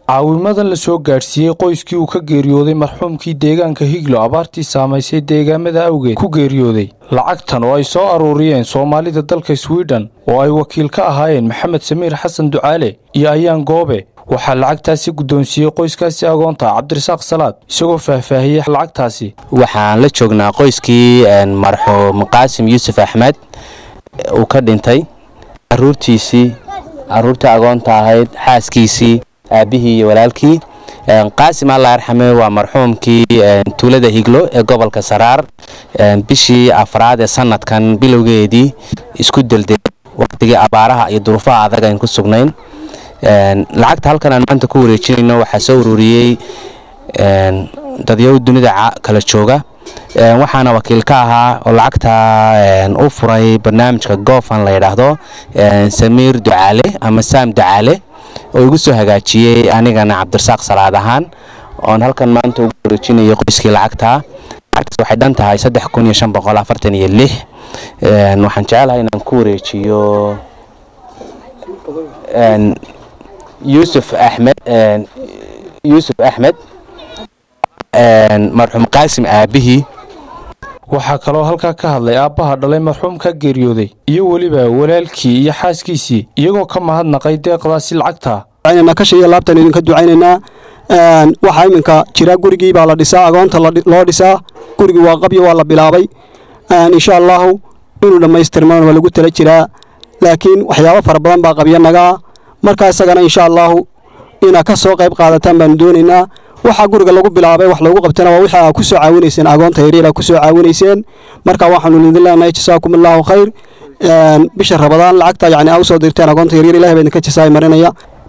caawimadan la soo gaadhsiiyey qoyskii uu ka geeriyooday marxuumkii deegaanka higlo abaartii saamaysay deegaamada awgeed ku geeriyooday lacagtan oo ay soo aruuriyeen soomaalida dalka swidhen oo ay wakiil ka ahaayeen maxamed samiir xasan ducaale iyo ayaan goobe waxaa lacagtaasi guddoonsiiyey qoyskaasi agoonta cabdirasaaq salaad isagoo faahfaahiyey lacagtaasi waxaan la joognaa qoyskii marxuum qaasim yuusuf axmed uu ka dhintay caruurtiisii caruurtii agoonta ahayd xaaskiisii aabihii iyo walaalkii qaasim alla arxame waa marxuumkii tuulada higlo ee gobolka saraar bishii afraad ee sanadkan bilowgeedii isku delday waqtigii abaaraha iyo duruufaha adag ayn ku sugnayn lacagta halkan aan maanta ku wareejinayno waxaa soo ururiyey dadyow dunida kala jooga waxaana wakiil ka ahaa oo lacagta u furay barnaamijka goofan la yidhaahdo samiir ducaale ama saam ducaale oo igu soo hagaajiyey anigana cabdirasaaq salaad ahaan oon halkan maanta ugu wareejinayay qoyskii lacagta lacagtaas waxay dhan tahay saddex kun iyo shan boqol afartan iyo lix waxaan jecelahay inaan ku wareejiyo yuusuf axmed yuusuf axmed marxuum qaasim aabihii waxaa kaloo halkaa ka hadlay aabbaha dhalay marxuumka geeriyooday iyo weliba walaalkii iyo xaaskiisii iyagoo ka mahadnaqay deeqdaasi lacagta kasha iyo laabtaan idinka ducaynaynaa waxaa iminka jira gurigii baa la dhisaa agoonta loo dhisaa gurigii waa qabyo waa la bilaabay insha allaahu inuu dhammaystirmaan waa lagu tala jiraa laakiin waxyaabo fara badan baa qabyo nagaa markaa isagana insha allaahu inaa ka soo qayb qaadataan baanu doonaynaa waxaa guriga lagu bilaabay wax loogu qabtana waa wixii aa ku soo caawinayseen agoonta yaryar aa ku soo caawinayseen marka waxaanu idin leenahay jasaakum allaahu khayr bisha rabadaan lacagta yacni aa u soo dirteen agoonta yaryar ilahay baa idinka jasaay marinaya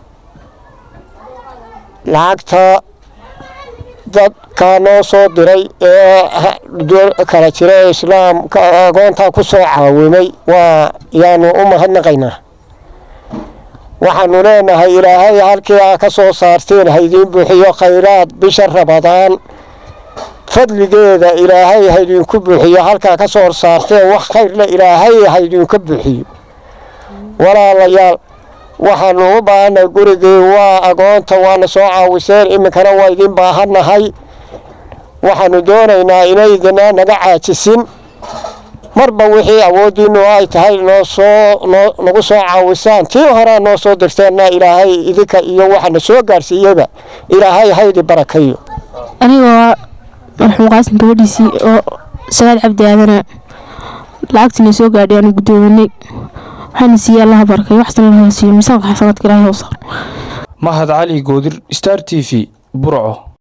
lacagta dadka noo soo diray ee kala jira ee islaamka agoonta ku soo caawimay waa yaanu u mahadnaqaynaa waxaanu leenahay ilaahay halkii aa ka soo saarteen haydiin buuxiyo khayraad bisha rabadaan fadligeeda ilaahay haydinku buuxiyo halkaa ka soo saarteen wax khayrle ilaahay haydinka buuxiyo walaalayaal waxaanu u baahannahay gurigii waa agoonta waana soo caawiseen iminkana waa idin baahannahay waxaanu doonaynaa inaydina naga caajisin marba wixii awooddiinnu ay tahay noo soo nagu soo caawisaan tii horaa noo soo dirteenna ilaahay idinka iyo waxana soo gaarsiiyeyba ilaahay haydi barakayo anigoo marxuum qaasim gabadhiisii oo sagaal cabdi aadana lacagtiina soo gaadhay aanu guddoominay waxaana siiyey allaha barakay waxsana laha siiyo miisaanka xasabaadka ilaahay u saar mahad cali goodir star t v burco